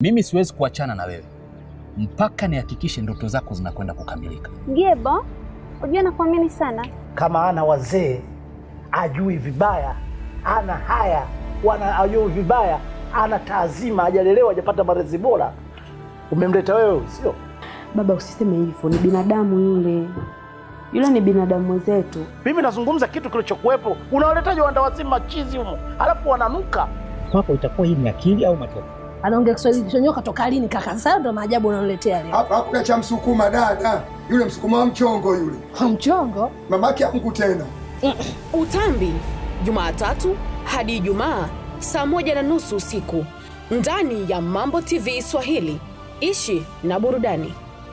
Mimi siwezi kuachana na wewe mpaka nihakikishe ndoto zako zinakwenda kukamilika. Gebo, unajua nakuamini sana. Kama ana wazee ajui vibaya, ana haya wana ajui vibaya, ana taazima, hajalelewa, hajapata malezi bora, umemleta wewe, sio? Baba, usiseme hivyo, ni binadamu yule. Yule ni binadamu mwenzetu. Mimi nazungumza kitu kilichokuwepo. Unawaletaje wanda wazima chizi humo, alafu wananuka? Kwako itakuwa hii ni akili au matoto? Anaongea Kiswahili kichonyoka toka lini kaka? Sasa ndo maajabu unaniletea leo. Hapa hakuna cha msukuma dada, yule msukuma wa mchongo yule, Mchongo mamake amku tena. Utambi, Jumatatu hadi Ijumaa saa moja na nusu usiku ndani ya Mambo TV Swahili. Ishi na burudani.